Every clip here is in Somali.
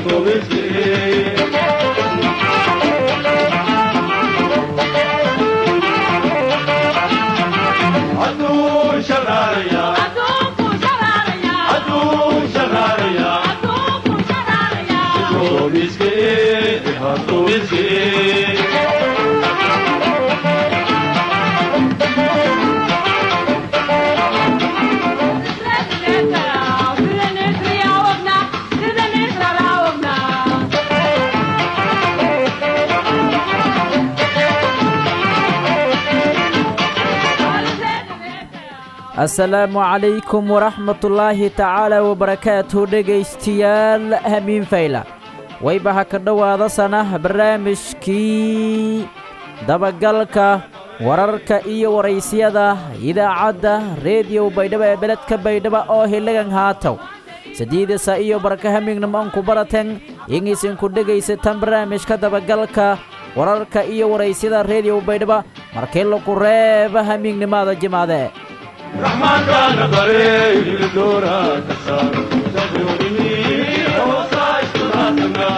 asalaamu calaykum waraxmatullaahi tacaala wabarakaatuhu dhegaystayaal hamiin fayla wayba ha ka dhowaada sana barnaamijkii dabagalka wararka iyo waraysyada idaacadda reediyo baydhabo ee beledka baydhabo oo hiligan haataw sadiidasa iyo barka hamignimo anku baraten ingiisinku dhegaysatan barnaamijka dabagalka wararka iyo waraysyada reediyo baydhabo markii lagu reeba hamiignimada jimaade رحمن bare ilidora kasar sabuni hoosaysturatanga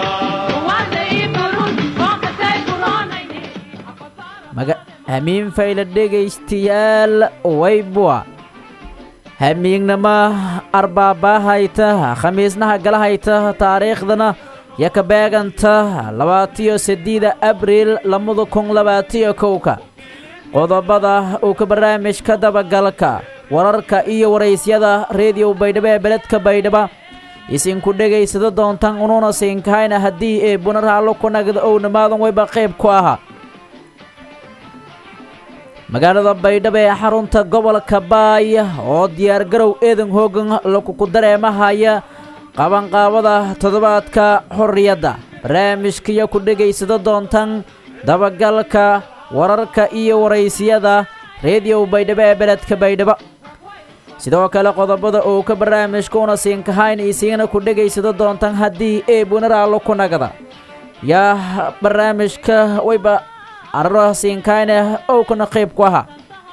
maga hamiin fayla dhegaystayaal waybua hamiignama arbaabahayta khamiisnaha galahayta taariikhdana yaka beeganta labaatiyo seddeeda abriil labada kun labaatiyo kowka qodobada uu ka barnaamijka dabagalka wararka iyo waraysyada reediyo baydhabo ee beledka baydhaba isinku dhegaysado doontaan unuuna siinkahayna haddii ee bunaraallo ku nagda ownamaadan wayba qayb ku ahaa magaalada baydhabo ee xarunta gobolka baaya oo diyaargarow eedan hoogan lakuku dareemahaya qabanqaabada toddobaadka xorriyadda barnaamijkaiyo ku dhegaysado doontaan dabagalka wararka iyo waraysiyada reediyo baydhabo ee beledka baydhabo sidoo kale qodobada uu ka barnaamijka una siinkahayn isiina ku dhegaysado doontaan haddii ee bunaraallo ku nagda yaa barnaamijka wayba araro siinkahayne owkana qayb ku ahaa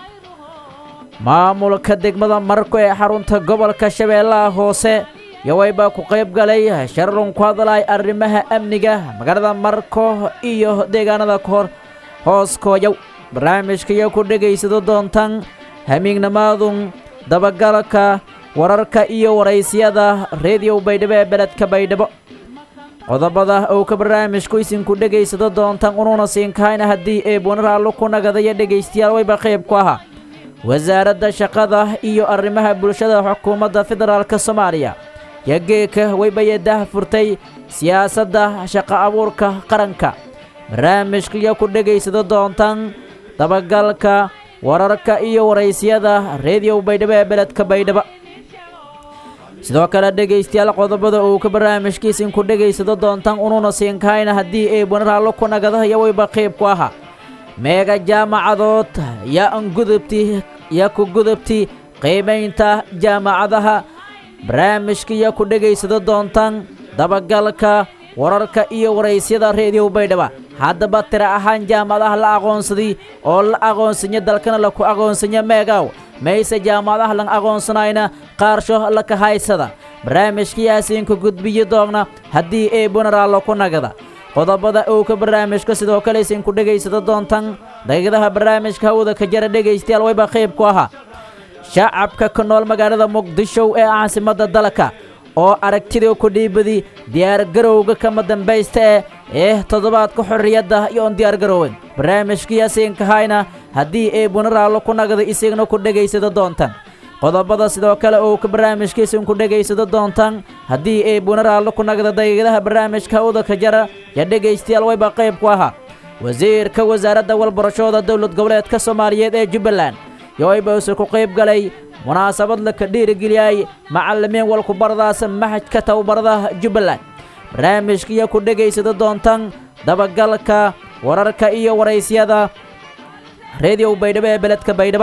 maamulka degmada marko ee xarunta gobolka shabeellaha hoose yo wayba ku qayb galay shararun ku hadlay arrimaha amniga magaalada marko iyo deegaanada kahor hooskooyow barnaamijkaiyo ku dhegaysado doontaan hamiignamaadun dabagalka wararka iyo waraysyada reediyo baydhabo ee beledka baydhabo qodobada uu ka barnaamijku isinku dhegaysado doontaan unuuna siinkahayna haddii ee bunaraallo ku nagadaya dhegaystayaal wayba qayb ku ahaa wasaaradda shaqada iyo arrimaha bulshada xukuumadda federaalk soomaaliya yageeka waybayadah furtay siyaasadda shaqo abuurka qaranka barnaamijkaiyo ku dhegaysado doontaan dabagalka wararka iyo waraysyada reediyo baydhabo ee beledka baydhabo sidoo kale dhegaystayaal qodobada uu ka barnaamijkiisinku dhegaysado doontaan unuuna siinkahayna haddii ee bunaraallo ku nagada iyo wayba qayb ku ahaa meega jaamacadood yaa an gudubti yaa ku gudubti qiimaynta jaamacadaha barnaamijkaiyo ku dhegaysado doontaan dabagalka wararka iyo waraysyada reediyo baydhaba haddaba tira ahaan jaamacadaha la aqoonsaday oo la aqoonsanya dalkana laku aqoonsanya meegaw mayse jaamacadaha lan aqoonsanayna qaarsho laka haysada barnaamijkayaasiinku gudbiyi doogna haddii ee bunaraallo ku nagada qodobada uu ka barnaamijka sidoo kale isinku dhegaysado doontaan daqiiqadaha barnaamijka hawada ka jara dhegaystayaal wayba qayb ku ahaa shacabka ka nool magaalada muqdisho ee caasimadda dalka oo aragtidii ku dhiibadi diyaargarowga kama dambaysta ee ee toddobaadka xorriyadda iyoon diyaargaroowen barnaamijkaiyaasiinkahayna haddii ee bunaraallo ku nagda isigna ku dhegaysado doontaan qodobada sidoo kale uu ka barnaamijkiisinku dhegaysado doontaan haddii ee bunaraallo ku nagda daqiiqadaha barnaamijka hawda ka jara ya dhegaystayaal wayba qayb ku ahaa wasiirka wasaaradda walbarashooda dowlad goboleedka soomaaliyeed ee jubbaland yoaybause ku qayb galay munaasabad laka dhiirigeliyay macallimiin walkubaradaas maxajka tababarada jubbaland barnaamijkaiyo ku dhegaysado doontaan dabagalka wararka iyo waraysyada reediyo baydhabo ee beledka baydhaba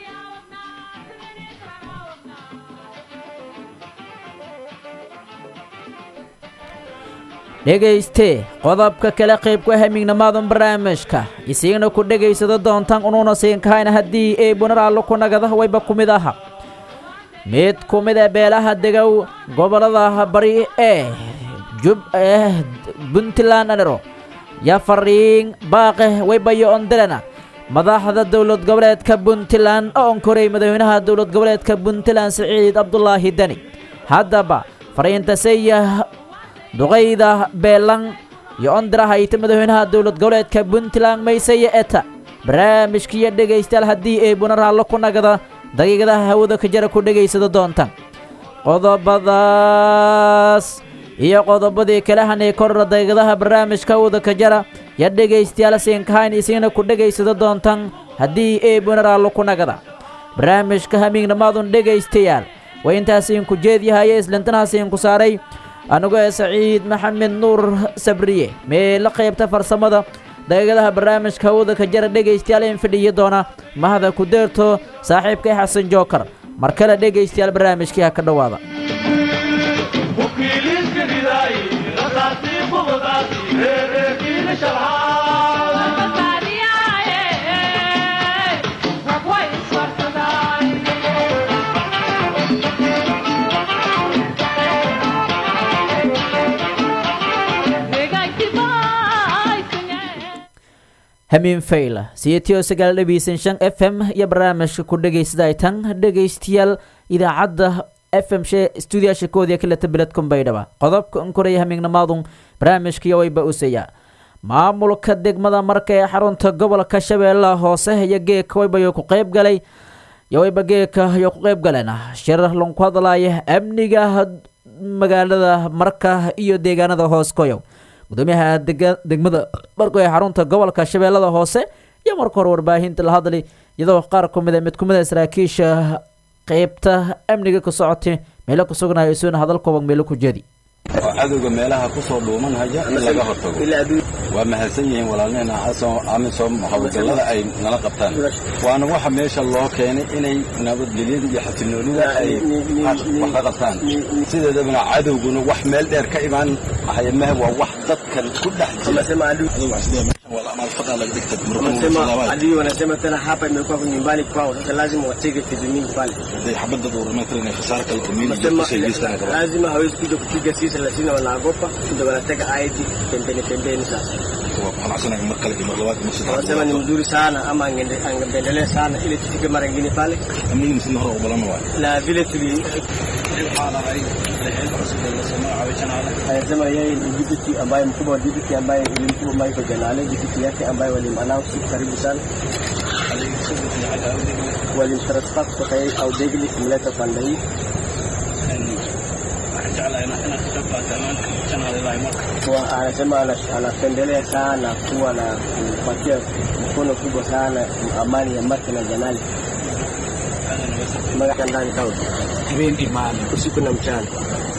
dhegayste qodobka kale qaybku hamiignamaadan barnaamijka isiigna ku dhegaysado doontaan unuuna siinkahayna haddii ee bunaraallo ku nagada wayba ku mid aha mid ku mid a beelaha degow gobollada bari ee jub eh puntland anero ya fariin baaqe waybayo ondirena madaxda dowlad goboleedka puntland oo onkoray madaxweynaha dowlad goboleedka puntland siciid cabdulaahi deni haddaba fariintasaya duqayda beelan iyo ondirahaita madaxweynaha dowlad goboleedka puntland maysaya eta barnaamijkiiyo dhegaystayaal haddii ay bunaraallo ku nagada daqiiqadaha hawada ka jara ku dhegaysada doontaan qodobadaas iyo qodobadii kala hanay korra daqiiqadaha barnaamijka hawada ka jara ya dhegaystayaal siinkahayn isiina ku dhegaysada doontaan haddii ay bunaraallo ku nagada barnaamijka hamiignamaadun dhegaystayaal waa intaasiinku jeedyahaye islintanhaasiinku saaray anigoo ee saciid maxamed nuur sabriye meela qaybta farsamada daqiiqadaha barnaamijka hawada ka jara dhegaystayaal in fidhiyi doona mahada ku deerto saaxiibkay xasan jookar mar kale dhegaystayaal barnaamijkii ha ka dhowaada wakiiliska ridaayi rasaasii bubadaasi reereerkiina shalxaa hamiin fayla siyatiyo sagaal dhabiisan shan f m iyo barnaamijka ku dhegaysaday tan dhegaystayaal idaacadda f m she stuudiyaasha koodiya kaleta beledkun baydhaba qodobka unkoraya hamiignamaadun barnaamijkiyo wayba usaya maamulka degmada marka ee xarunta gobolka shabeellaha hoose iyo geeka waybayo ku qayb galay iyo wayba geeka iyo ku qayb galeen shir lanku hadlaya amniga magaalada marka iyo deegaanada hoos koyow gudoomiyaha degmada marko ee xarunta gobolka shabeellada hoose iyo marka hore warbaahinta la hadlay iyadoo qaar ku mida mid kumida saraakiisha qeybta amniga ka socotay meelo ku sugnayo isuuna hadal kooban meelo ku jeedi oo cadowga meelaha ku soo dhuumanhaya in laga hortago waa mahadsan yihiin walaalnehna amisom howlgallada ay nala qabtaan waana waxa meesha loo keenay inay nabadgelyada iyo xasilnoonida ay wax ka qabtaan sideedabana cadowguna wax meel dheer ka imaan hayamaha waa wax dadkan ku dhex jira Wanasema adui wanasema tena hapa imekuwa nyumbani kwao, sasa lazima watege kizimini pale. Wanasema lazima hawezi kuja kupiga sisi, lakini wanaogopa ndio wanatega ID pembeni pembeni. Sasa wanasema ni mzuri sana, ama angende- angeendelea sana ili tufike mara ingine pale, na vile tuli anasema yeye ni deputy ambaye mkubwa wa deputy ambaye ilimkubwa Michael Janale, deputy yake ambaye walimanaosi karibu sana, walimtransfer kutoka yeye au Degli kumleta pande hii Kwa- anasema ana- anapendelea sana kuwa na kupatia mkono kubwa sana amani ya Maka na Janali Maka ndani kaunti habeen imaane usiku na mchana.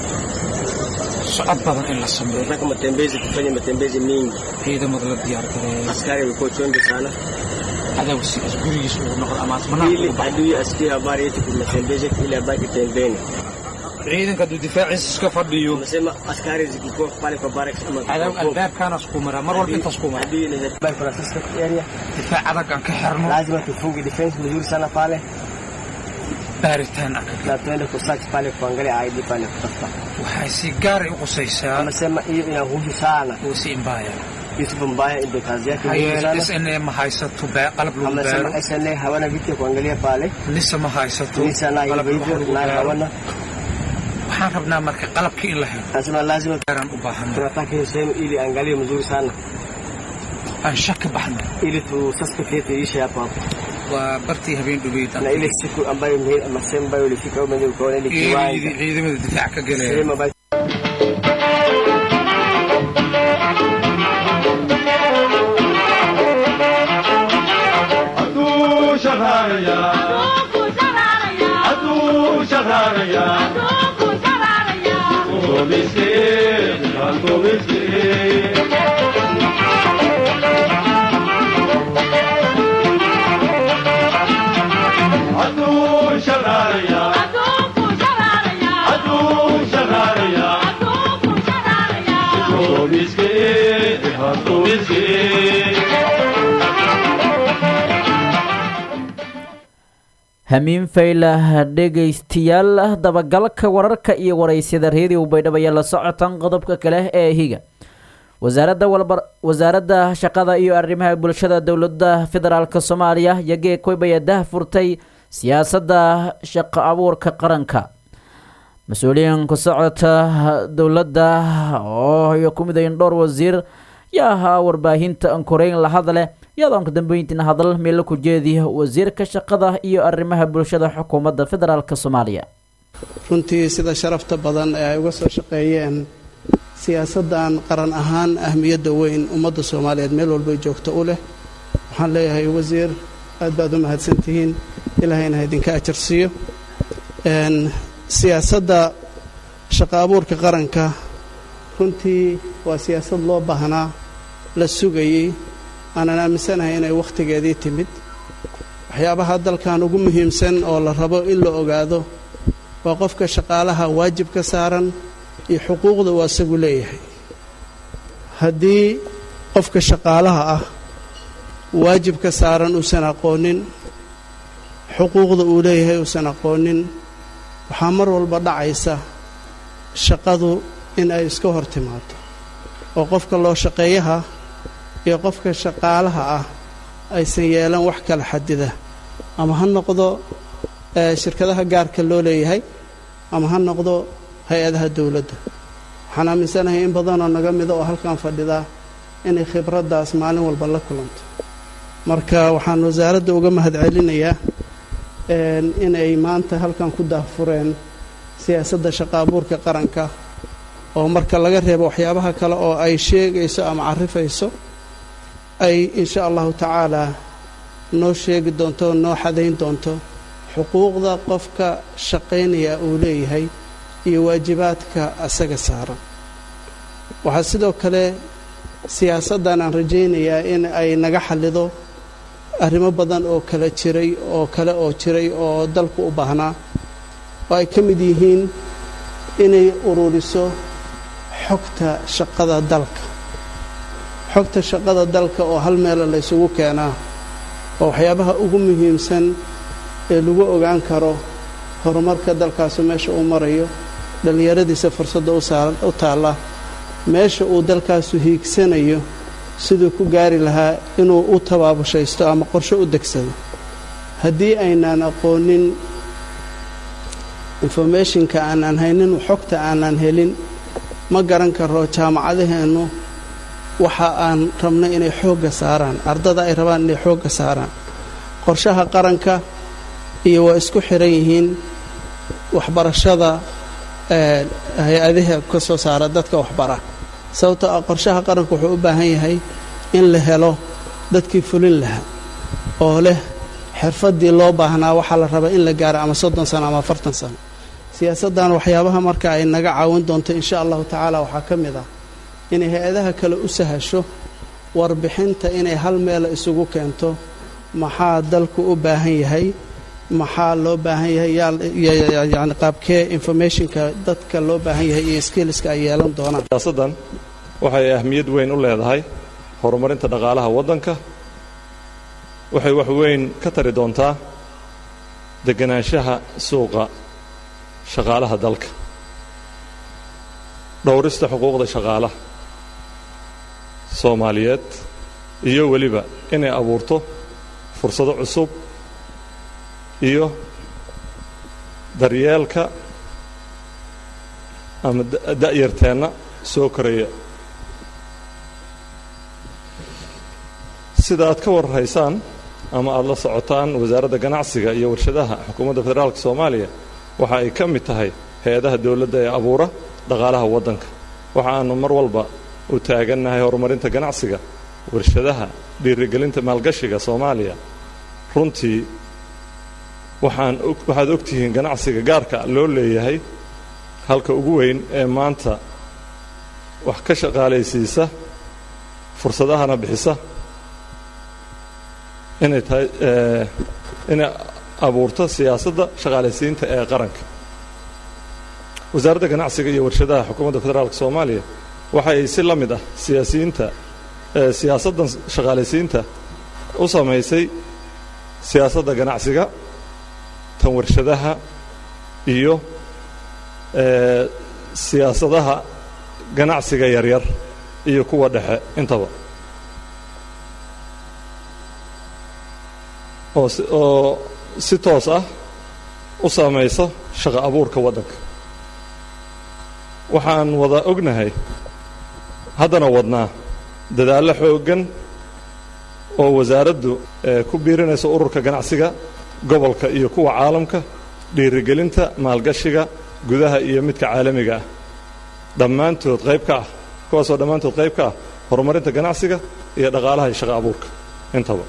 socod badan in la sameeyo Tunataka matembezi, tufanye matembezi mingi. ciidamada la diyaar gareeyo Askari wamekuwa chonjo sana, cadow si gurigiisa uu noqdo ama asmanaha ili uu baxo adui asikie habari yetu tumetembeza, ili abaki pembeni. ciidanka hadduu difaaciisa iska fadhiyo Unasema askari zikikuwa pale kwa barracks ama cadow albaabkaana isku mara mar walba intaas ku mara adui inaweza kubaki kuna suspect area, difaac adag aan ka xirno lazima tufunge defense mzuri sana pale baaritaan aan ka na tuende kusearch pale kuangalia ID pale kutafuta. waxay si gaaray u qusaysaa Amesema hiyo inahusu sana uusi imbaaya Yusuf Mbaya, ndio kazi yake maxaa muhimu yeelay sana. sna ma haysato baa- qalab lagu Amesema baaro SNA hawana vitu ya kuangalia pale, nisa ma haysato Nisa nayo qalab hivyo wax hivyo, lagu nayo baaro hawana. waxaan rabnaa marka qalabka in la helo Anasema lazima gaaraan u baahanna tunataka hiyo sehemu ili angalie mzuri sana, aan shaki baxno ili tu suspect yetu iishe hapo hapo, waa bartii habeen dhubeyd na ile siku ambayo mhe- ama sehemu ambayo ulifika wewe mwenyewe ukaona ile kiwanja ciidamada difaac ka galeen sehemu ambayo hadduu shaqaaraya hadduu shaqaaraya Komiskin, komiskin. Hadduu shaqaaraya hadduu shaqaaraya komiskin, komiskin. hamiin faylah dhegaystayaal dabagalka wararka iyo waraysyada reediyo baydhabo ayaa la socotan qodobka kale ee higa wasaaradda walbar wasaaradda shaqada iyo arrimaha bulshada dowladda federaalk soomaaliya yagee koybaya dah furtay siyaasadda shaqo abuurka qaranka mas-uuliyiin ku socota dowladda oo iyo ku midayn dhowr wasiir yaa ahaa warbaahinta ankoreyn la hadle iyadoo ka dambeyntiina hadal meelo ku jeediya wasiirka shaqada iyo arrimaha bulshada xukuumadda federaalk soomaaliya runtii sida sharafta badan ee ay uga soo shaqeeyeen siyaasaddan qaran ahaan ahmiyadda weyn ummadda soomaaliyeed meel walbay joogto u leh waxaan leeyahay wasiir aad baad u mahadsantihiin ilaahayna idinka ajarsiiyo siyaasadda shaqo abuurka qaranka runtii waa siyaasad loo baahnaa la sugayey aanan aaminsanahay inay wakhtigeedii timid waxyaabaha dalkan ugu muhiimsan oo la rabo in la ogaado waa qofka shaqaalaha waajib ka saaran iyo xuquuqda uu asagu leeyahay haddii qofka shaqaalaha ah waajib ka saaran uusan aqoonin xuquuqda uu leeyahay uusan aqoonin waxaa mar walba dhacaysa shaqadu in ay iska hor timaado oo qofka loo shaqeeyaha iyo qofka shaqaalaha ah aysan yeelan wax kala xadida ama ha noqdo shirkadaha gaarka loo leeyahay ama ha noqdo hay-adaha dowladda waxaan aaminsanahay in badanoo naga mida oo halkan fadhidaa inay khibraddaas maalin walba la kulanto marka waxaan wasaaradda uga mahadcelinayaa inay maanta halkan ku daahfureen siyaasadda shaqo abuurka qaranka oo marka laga reebo waxyaabaha kale oo ay sheegayso ama carifayso ay insha allahu tacaalaa noo sheegi doonto noo xadayn doonto xuquuqda qofka shaqaynaya uu leeyahay iyo waajibaadka asaga saaran waxaa sidoo kale siyaasaddan aan rajaynayaa in ay naga xallido arrimo badan oo kala jiray oo kale oo jiray oo dalku u baahnaa oo ay ka mid yihiin inay ururiso xogta shaqada dalka xogta shaqada dalka oo hal meela la ysugu keenaa oo waxyaabaha ugu muhiimsan ee lagu ogaan karo horumarka dalkaasu meesha uu marayo dhallinyaradiisa fursadda u taalla meesha uu dalkaasu hiigsanayo siduu ku gaari lahaa inuu u tabaabushaysto ama qorshe u degsado haddii aynaan aqoonin informationka aanaan haynin xogta aanaan helin ma garan karo jaamacadaheennu waxa aan rabnay inay xoogga saaraan ardada ay rabaan inay xoogga saaraan qorshaha qaranka iyo waa isku xiran yihiin waxbarashada hay-adaha ka soo saara dadka waxbara sababtoo ah qorshaha qaranka wuxuu u baahan yahay in la helo dadkii fulin lahaa oo leh xirfaddii loo baahnaa waxaa la rabaa in la gaaro ama soddon sano ama afartan sano siyaasaddan waxyaabaha marka ay naga caawin doonto insha allahu tacaala waxaa ka mid ah inay hay-adaha kale u sahasho warbixinta inay hal meela isugu keento maxaa dalku u baahan yahay maxaa loo baahan yahay yani qaabkee informationka dadka loo baahan yahay iyo skillska ay yeelan doonaan siyaasaddan waxay ahmiyad weyn u leedahay horumarinta dhaqaalaha waddanka waxay wax weyn ka tari doontaa deganaanshaha suuqa shaqaalaha dalka dhowrista xuquuqda shaqaalaha soomaaliyeed iyo weliba inay abuurto fursado cusub iyo daryeelka ama da'yarteenna soo koraya sida aad ka warraysaan ama aada la socotaan wasaaradda ganacsiga iyo warshadaha xukuumadda federaalka soomaaliya waxa ay ka mid tahay hay-adaha dowladda ee abuura dhaqaalaha waddanka waxa aanu mar walba u taagannahay horumarinta ganacsiga warshadaha dhiirigelinta maalgashiga soomaaliya runtii waxaan waxaad og tihiin ganacsiga gaarka loo leeyahay halka ugu weyn ee maanta wax ka shaqaalaysiisa fursadahana bixisa inay tahay inay abuurto siyaasadda shaqaalaysiinta ee qaranka wasaaradda ganacsiga iyo warshadaha xukuumadda federaalka soomaaliya waxa ay si la mid ah siyaasiyiinta siyaasaddan shaqaalaysiinta u samaysay siyaasadda ganacsiga tan warshadaha iyo siyaasadaha ganacsiga yaryar iyo kuwa dhexe intaba oo si oo si toos ah u saamaysa shaqo abuurka waddanka waxaan wada ognahay haddana wadnaa dadaallo xooggan oo wasaaraddu ku biirinaysa ururka ganacsiga gobolka iyo kuwa caalamka dhiirigelinta maalgashiga gudaha iyo midka caalamiga ah dhammaantood qayb ka ah kuwaasoo dhammaantood qayb ka ah horumarinta ganacsiga iyo dhaqaalaha iyo shaqo abuurka intaba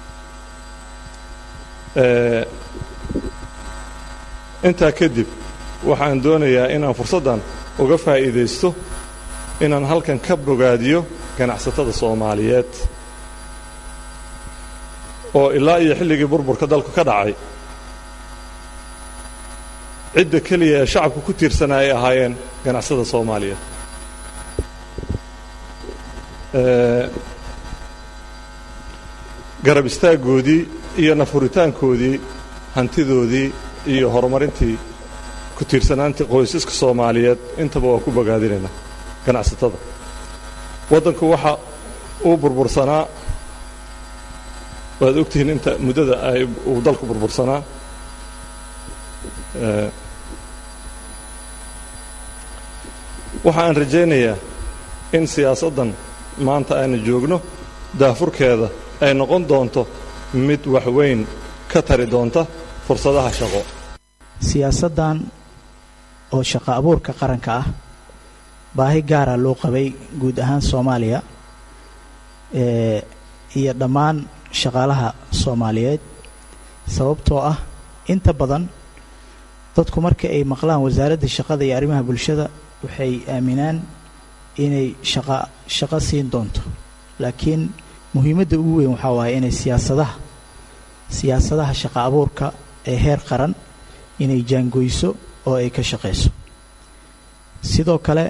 intaa kadib waxaan doonayaa inaan fursaddan uga faa'iidaysto inaan halkan ka bogaadiyo ganacsatada soomaaliyeed oo ilaa iyo xilligii burburka dalku ka dhacay cidda keliya ee shacabku ku tiirsanaa ay ahaayeen ganacsada soomaaliyeed garab istaaggoodii iyo nafuritaankoodii hantidoodii iyo horumarintii ku tiirsanaantii qoysaska soomaaliyeed intaba waa ku bogaadinaynaa ganacsatada waddanku waxa uu burbursanaa waad ogtihiin inta muddada ay uu dalku burbursanaa waxa aan rajaynayaa in siyaasaddan maanta aynu joogno daafurkeeda ay noqon doonto mid wax weyn ka tari doonta fursadaha shaqo siyaasaddan oo shaqo abuurka qaranka ah baahi gaara loo qabay guud ahaan soomaaliya iyo dhammaan shaqaalaha soomaaliyeed sababtoo ah inta badan dadku marka ay maqlaan wasaaradda shaqada iyo arrimaha bulshada waxay aaminaan inay shaqa shaqo siin doonto laakiin muhiimadda ugu weyn waxaa waaye inay siyaasadaha siyaasadaha shaqo abuurka ee heer qaran inay jaangoyso oo ay ka shaqayso sidoo kale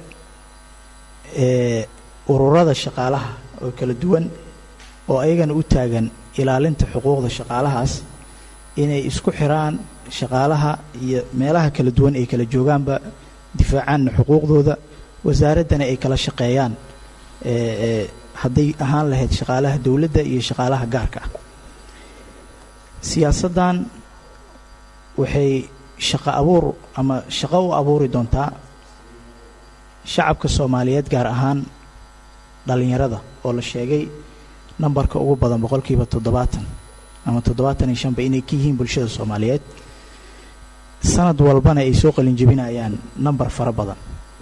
ururada shaqaalaha oo kala duwan oo ayagana u taagan ilaalinta xuquuqda shaqaalahaas inay isku xiraan shaqaalaha iyo meelaha kala duwan ay kala joogaanba difaacaanna xuquuqdooda wasaaraddana ay kala shaqeeyaan hadday ahaan lahayd shaqaalaha dowladda iyo shaqaalaha gaarka ah siyaasaddan waxay shaqo abuur ama shaqo u abuuri doontaa shacabka soomaaliyeed gaar ahaan dhallinyarada oo la sheegay nambarka ugu badan boqolkiiba toddobaatan ama toddobaatan iyo shanba inay ka yihiin bulshada soomaaliyeed sanad walbana ay soo qalinjebinayaan nambar fara badan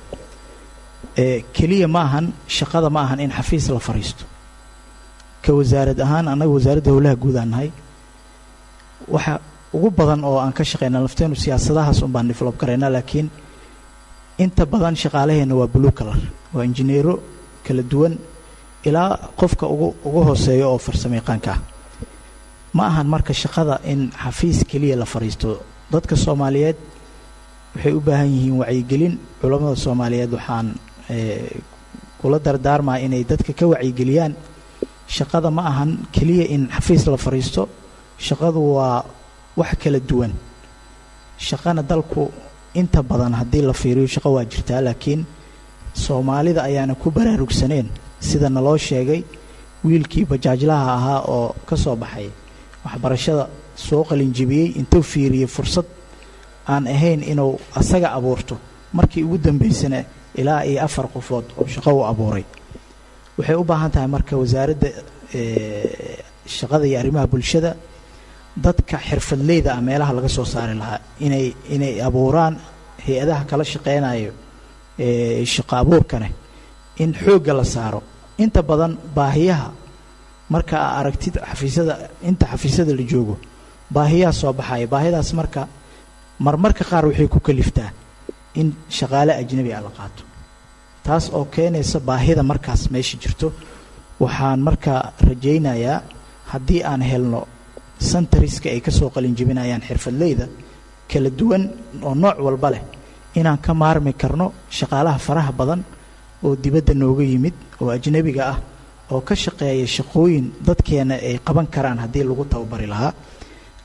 keliya ma ahan shaqada ma ahan in xafiis la fariisto ka wasaarad ahaan annaga wasaaradda howlaha guud aan nahay waxa ugu badan oo aan ka shaqeyna lafteenu siyaasadahaas un baan develop karaynaa laakiin inta badan shaqaalaheenna waa blue color waa injineero kala duwan ilaa qofka ugu ugu hooseeyo oo farsamo yaqaanka ah ma ahan marka shaqada in xafiis keliya la fariisto dadka soomaaliyeed waxay u baahan yihiin wacyigelin culammada soomaaliyeed waxaan kula dardaarmaa inay dadka ka wacyigeliyaan shaqada ma ahan keliya in xafiis la fariisto shaqadu waa wax kala duwan shaqana dalku inta badan haddii la fiiriyo shaqo waa jirtaa laakiin soomaalida ayaana ku baraarugsaneen sida naloo sheegay wiilkii bajaajlaha ahaa oo ka soo baxay waxbarashada soo qalinjibiyey intuu fiiriyey fursad aan ahayn inuu asaga abuurto markii ugu dambaysana ilaa iyo afar qofood oo shaqo u abuuray waxay u baahan tahay marka wasaaradda shaqada iyo arrimaha bulshada dadka xirfadleyda ah meelaha laga soo saari lahaa inay inay abuuraan hay-adaha kala shaqeynayo shaqo abuurkane in xoogga la saaro inta badan baahiyaha marka aa aragtid xafiisyada inta xafiisyada la joogo baahiyaha soo baxaya baahidaas marka marmarka qaar waxay ku kaliftaa in shaqaale ajnabi ah la qaato taas oo keenaysa baahida markaas meesha jirto waxaan markaa rajaynayaa haddii aan helno santariska ay ka soo qalinjebinayaan xirfadleyda kala duwan oo nooc walba leh inaan ka maarmi karno shaqaalaha faraha badan oo dibadda nooga yimid oo ajnabiga ah oo ka shaqeeya shaqooyin dadkeena ay qaban karaan haddii lagu tababari lahaa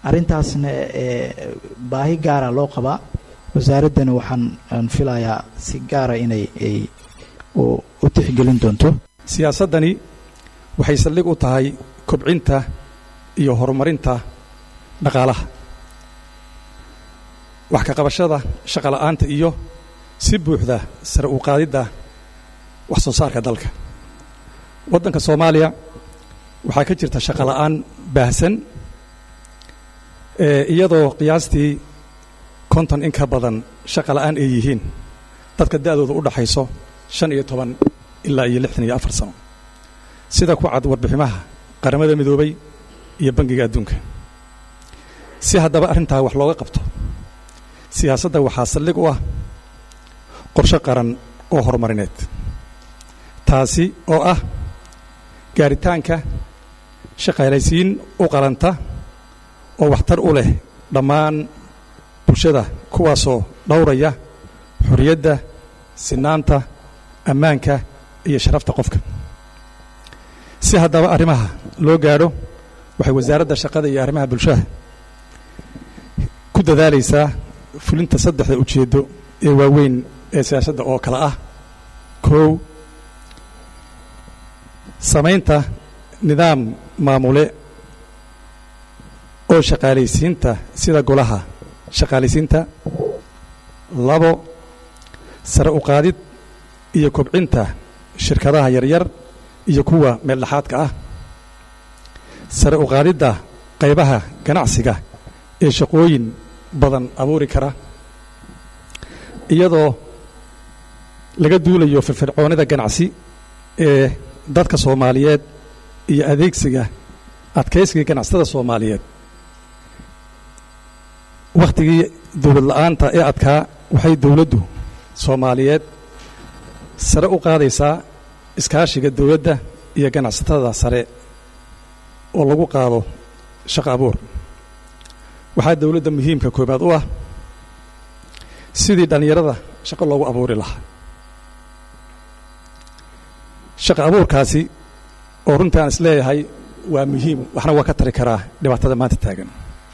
arrintaasna ee baahi gaara loo qabaa wasaaraddana waxaan aan filayaa si gaara inay ay u u tixgelin doonto siyaasaddani waxay saldhig u tahay kobcinta iyo horumarinta dhaqaalaha wax ka qabashada shaqola'aanta iyo si buuxda sare u qaadidda wax soo saarka dalka waddanka soomaaliya waxaa ka jirta shaqola'aan baahsan ee iyadoo qiyaastii konton in ka badan shaqola'aan ay yihiin dadka da'dooda u dhaxayso shan iyo toban ilaa iyo lixdan iyo afar sano sida ku cad warbiximaha qaramada midoobay iyo bangiga adduunka si haddaba arrintaa wax looga qabto siyaasadda waxaa saldhig u ah qorshe qaran oo horumarineed taasi oo ah gaaritaanka shaqaalaysiin u qalanta oo waxtar u leh dhammaan bulshada kuwaasoo dhowraya xorriyadda sinaanta ammaanka iyo sharafta qofka si haddaba arrimaha loo gaadho waxay wasaaradda shaqada iyo arrimaha bulshada ku dadaalaysaa fulinta saddexda ujeeddo ee waaweyn ee siyaasadda oo kale ah kow samaynta nidaam maamule oo shaqaalaysiinta sida golaha shaqaalaysiinta labo sare u qaadid iyo kobcinta shirkadaha yaryar iyo kuwa meeldhexaadka ah sare u qaadidda qaybaha ganacsiga ee shaqooyin badan abuuri kara iyadoo laga duulayo firfircoonida ganacsi ee dadka soomaaliyeed iyo adeegsiga adkaysiga ganacsatada soomaaliyeed wakhtigii dowlad la'aanta ee adkaa waxay dowladdu soomaaliyeed sare u qaadaysaa iskaashiga dowladda iyo ganacsatada sare oo lagu qaado shaqo abuur waxaa dowladda muhiimka koobaad u ah sidii dhallinyarada shaqo loogu abuuri lahaa shaqo abuurkaasi oo runtii aan is leeyahay waa muhiim waxna waa ka tari karaa dhibaatada maanta taagan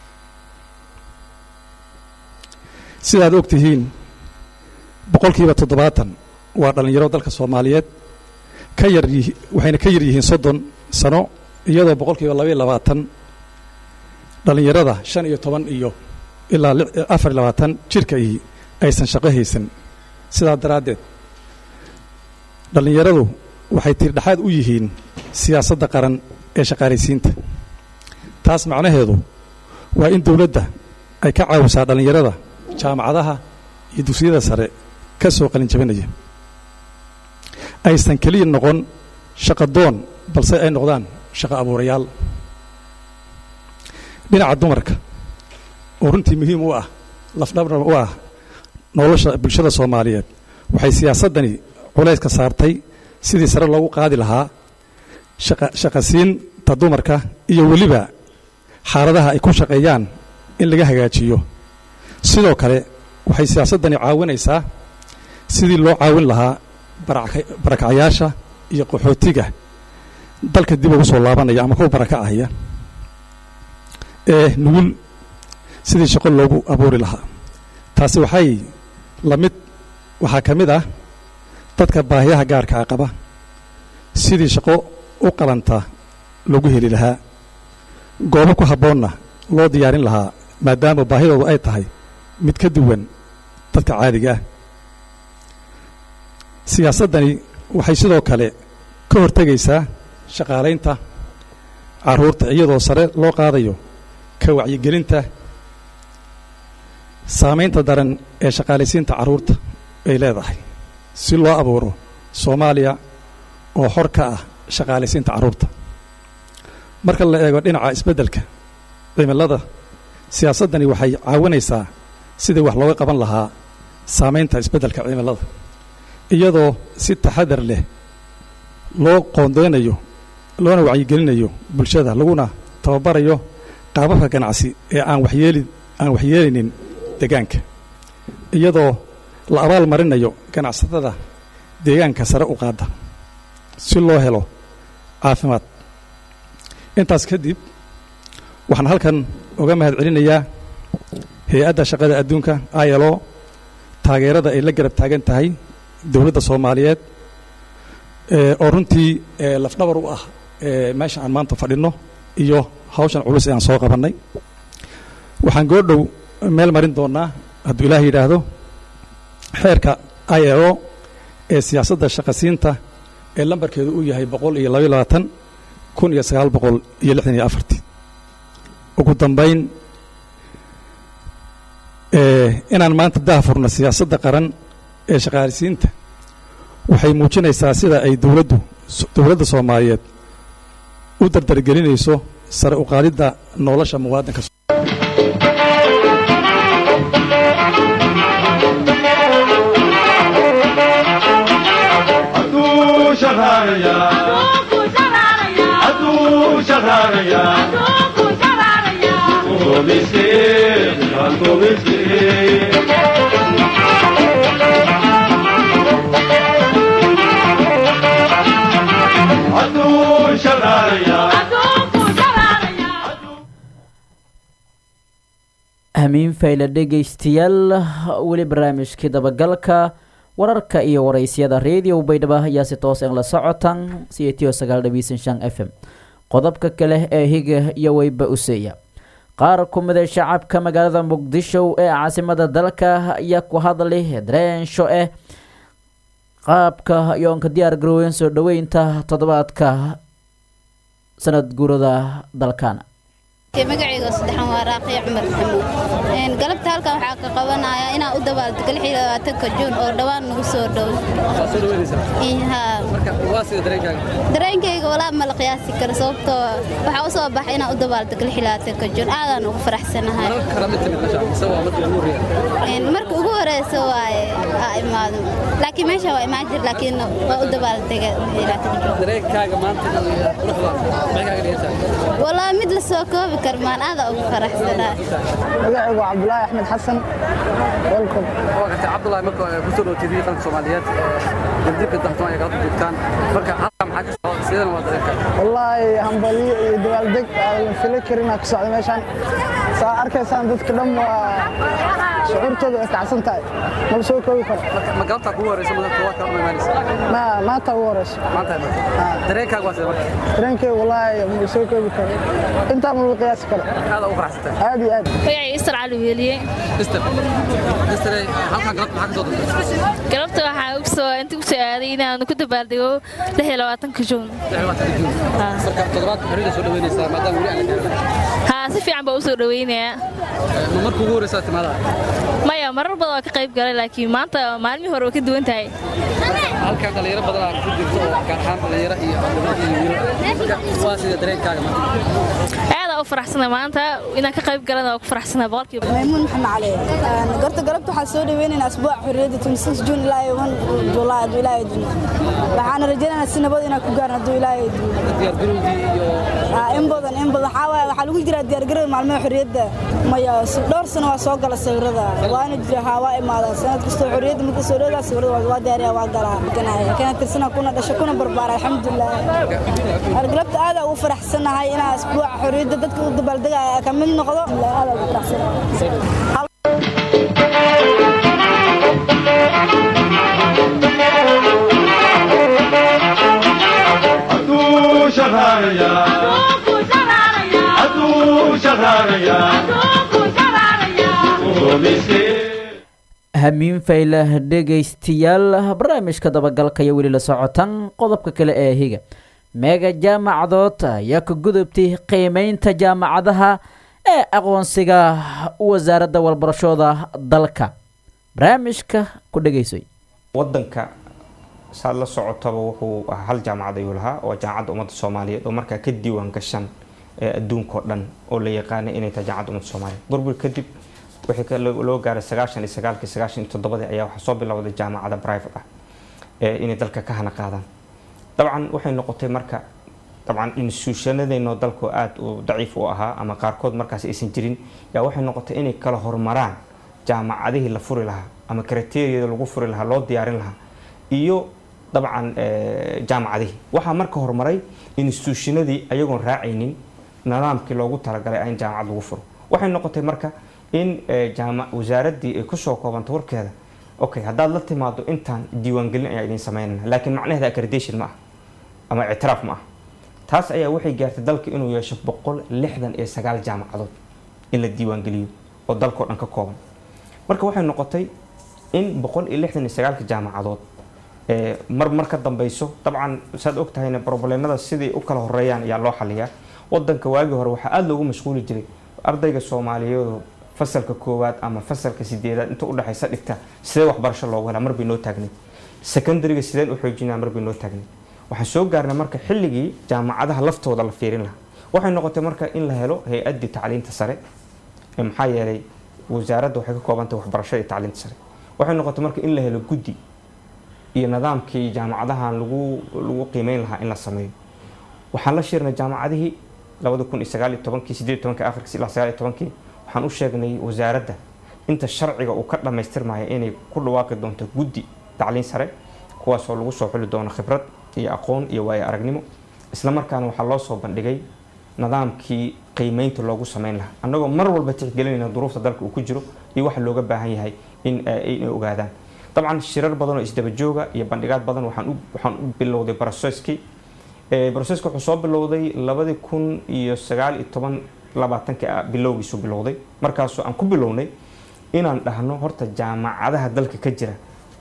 sidaad og tihiin boqolkiiba toddobaatan waa dhallinyaro dalka soomaaliyeed ka yar yihi waxayna ka yar yihiin soddon sano iyadoo boqolkiiba labaiyo labaatan dhallinyarada shan iyo toban iyo ilaa afar iyo labaatan jirka ihi aysan shaqo haysan sidaa daraaddeed dhallinyaradu waxay tiirdhexaad u yihiin siyaasadda qaran ee shaqaalaysiinta taas macnaheedu waa in dowladda ay ka caawisaa dhallinyarada jaamacadaha iyo dugsiyada sare ka soo qalin jabinaya aysan keliya noqon shaqo doon balse ay noqdaan shaqo abuurayaal dhinaca dumarka oo runtii muhiim u ah lafdhabna u ah nolosha bulshada soomaaliyeed waxay siyaasaddani culayska saartay sidii sare loogu qaadi lahaa shaqasiinta dumarka iyo weliba xaaladaha ay ku shaqeeyaan in laga hagaajiyo sidoo kale waxay siyaasaddani caawinaysaa sidii loo caawin lahaa barakacyaasha iyo qaxootiga dalka dib ugu soo laabanaya ama kuwa barakacahaya ee nugul sidii shaqo loogu abuuri lahaa taasi waxay la mid waxaa ka mid ah dadka baahiyaha gaarkaa qaba sidii shaqo u qalanta loogu heli lahaa goobo ku habboonna loo diyaarin lahaa maadaama baahidoodu ay tahay mid ka duwan dadka caadiga ah siyaasaddani waxay sidoo kale ka hortegaysaa shaqaalaynta carruurta iyadoo sare loo qaadayo ka wacyigelinta saamaynta daran ee shaqaalaysiinta carruurta ay leedahay si loo abuuro soomaaliya oo xor ka ah shaqaalaysiinta carruurta marka la eego dhinaca isbeddelka cimilada siyaasaddani waxay caawinaysaa sidii wax looga qaban lahaa saamaynta isbeddelka cimilada iyadoo si taxadar leh loo qoondeynayo loona wacyigelinayo bulshada laguna tababarayo qaababka ganacsi ee aan waxyeeli aan waxyeelaynin deegaanka iyadoo la abaal marinayo ganacsatada deegaanka sare u qaada si loo helo caafimaad intaas kadib waxaan halkan uga mahad celinayaa hay-adda shaqada adduunka ilo taageerada ay la garab taagan tahay dowladda soomaaliyeed oo runtii lafdhabar u ah meesha aan maanta fadhinno iyo hawshan culus ee aan soo qabannay waxaan goordhow meel marin doonnaa hadduu ilaah yidhaahdo xeerka ilo ee siyaasadda shaqasiinta ee lambarkeedu uu yahay boqol iyo labaiyo labaatan kun iyo sagaal boqol iyo lixdan iyo afartii ugu dambayn inaan maanta daahfurno siyaasadda qaran ee shaqaalisiinta waxay muujinaysaa sida ay dowladdu dowladda soomaaliyeed u dardargelinayso sare u qaadidda nolosha muwaadinka Adu shaharaya. Adu shaharaya. Komiske, komiske. Adu shaharaya. hamiin fayle dhegaystayaal weli barnaamijkii dabagalka wararka iyo waraysyada radio baydhabo ayaa si toos en la socotaan c t o sagaal dhabiisan shan f m qodobka kale ee higa iyo weyba useeya qaar ku mida shacabka magaalada muqdisho ee caasimada dalka ayaa ku hadlay dareensho eh qaabka yoonka diyaar garoowen soo dhoweynta toddobaadka sanad guurada dalkana magacayga saddexan waa raaqiya cumar maxamuud galabta halkan waxaa ka qabanayaa inaan u dabaaldego lix iyo labaatanka juun oo dhowaan nagu soo dhow dareenkayga walaa ma la qiyaasi karo sababtoo waxaa u soo baxay inaan u dabaaldego lix iyo labaatanka juun aadaan ugu faraxsanahay marka ugu horeysa waaye aa imaado laakiin meesha waa imaan jir laakiin waa u dabaaldega walaa mid la soo koobi karo maan aada ugu faraxsanaa magacaygu waa cabdulaahi axmed xasan welcom cabdulaahi marka kusoo dhowtay qaranka soomaaliyeed dibdibka daxtumaan ay kala joogtaan marka halka maxaa ka socda sidana waa dareenka wallaahi hambaliyo iyo dabaaldeg aan la fili karin aa ku socda meeshaan saa arkaysaan dadka dhan waa shucuurtooda way kacsan tahay ma la soo koobi karo ma galabtaa kugu horeysa madanta waa kala imaanaysa ma maanta ugu horeyso maanta dareenkaaga waa sida marka dareenkay wallaahi ma la soo koobi karo intaa ma la qiyaasi karo aad ugu faraxsantay aad iyo aad magacay istar cali weeliye istar istar halkan galabta maxaa ka soo dantay galabta waxaa ugu soo inta ku soo aaday inaan ku dabaaldego lix iyo labaatanka juun marka toddobaadka xorriyada soo dhaweynaysaa maadaama weli aan la gaarin haa si fiican baa u soo dhaweynayaa ma marka ugu horeysaa timaada maya marar badan waa ka qayb galay laakiin maanta maalmihii hore waa ka duwan tahay halkan dhalinyaro badan aa ku jirto oo gaar ahaan dhalinyaro iyo iyo waa sida dareenkaaga maanta aad u faraxsana maanta inaan ka qayb galana waa ku faraxsana boqolkiiba maymuun maxamed cali gorta galabta waxaan soo dhaweynaynaa asbuuca xorriyadda 26 juun ilaa iyo 1 julaay hadduu ilaahay duno waxaana rajaynaynaa si nabad inaan ku gaarno hadduu ilaahay duno diyaargarowgii iyo in badan in badan waxaa waaye waxaa lagu jiraa diyaargarow maalmaha xorriyadda maya dhowr sano waa soo gala sawirada waana jira haa waa imaadaan sanad kastoo xorriyadda marka soo dhowdaa sawirada waa diyaariya waa galaa ganaya kana tirsana kuna dhasho kuna barbaara alxamdulilah galabta aada ugu faraxsanahay inaa asbuuca xorriyadda dadka u dabaaldegaya ka mid noqdo aada ugu faraxsanahay Adu shaharaya. Adu shaharaya. Komiske. hamiin fayle dhegaystayaal barnaamijka dabagalka iyo weli la socotan qodobka kale ee higa meega jaamacadood ayaa ka gudubtay qiimeynta jaamacadaha ee aqoonsiga wasaaradda walbarashooda dalka barnaamijka ku dhegaysoy wadanka saad la socotaba wuxuu ahaa hal jaamacad ayuu lahaa oo jaamacadda ummadda soomaaliyeed oo markaa ka diiwaan gashan ee adduunkao dhan oo la yaqaanay inay tahay jaamacadda ummadda soomaaliyeed burbur kadib wixii loo gaaray sagaashan iyo sagaalkii sagaashan iyo toddobadii ayaa waxaa soo bilowday jaamacada private ah ee inay dalka ka hana qaadaan dabcan waxay noqotay marka dabcan institutionadeenoo dalku aada u daciif u ahaa ama qaarkood markaas aysan jirin yaa waxay noqotay inay kala horumaraan jaamacadihii la furi lahaa ama kriteriyada lagu furi lahaa loo diyaarin lahaa iyo dabcan jaamacadihii waxaa marka horumaray institutionadii ayagoon raacaynin nidaamkii loogu talagalay in jaamacad lagu furo waxay noqotay marka in eh, jaama wasaaraddii ay kusoo koobantay warkeeda okay haddaad la timaado intaan diiwaangelin ayaa idin sameynana laakiin macnaheeda accreditation ma ah ama ictiraaf ma ah taas ayaa waxay gaartay dalka inuu yeesho boqol lixdan iyo sagaal jaamacadood in la diiwaangeliyo oo dalkao dhan ka kooban marka waxay noqotay in boqol iyo lixdan iyo sagaalka jaamacadood ee mar mar ka dambeyso dabcan saad og tahayna problemada sidai u kala horeeyaan ayaa loo xaliyaa wadanka waagii hore waxaa aada loogu mashquuli jiray ardayga soomaaliyeedu fasalka koowaad ama fasalka sideedaad inta udhexaysa dhigta sidee waxbarasho loogu helaa marbay noo taagnay secondariga sideen u xoojinaa marbay noo taagnay waxaan soo gaarnay marka xilligii jaamacadaha laftooda la fiirin lahaa waxay noqotay marka in la helo hay-addii tacliinta sare ee maxaa yeelay wasaaradda waxay ka koobantahay waxbarashada iyo tacliinta sare waxay noqotay marka in la helo guddi iyo nidaamkii jaamacadahan lagu lagu qiimeyn lahaa in la sameeyo waxaan la shirnay jaamacadihii labada kun iyo sagaal iyo tobankii sideed iyo tobankii akhirkiis ilaa sagaal iyo tobankii waxaan u sheegnay wasaaradda inta sharciga uu ka dhammaystirmaya inay ku dhawaaqi doonto guddi tacliin sare kuwaasoo lagu soo xuli doono khibrad iyo aqoon iyo waayo aragnimo isla markaana waxaa loo soo bandhigay nidaamkii qiimeynta loogu sameyn lahaa annagoo mar walba tixgelinayna duruufta dalka uu ku jiro iyo waxa looga baahan yahay in inay ogaadaan dabcan shirar badan oo isdaba jooga iyo bandhigaad badan waxaan u waxaan u bilowday broceskii broceska wuxuu soo bilowday labadii kun iyo sagaal iyo toban labaatanki bilowgiisu bilowday markaasoo aan ku bilownay inaan dhahno horta jaamacadaha dalka ka jira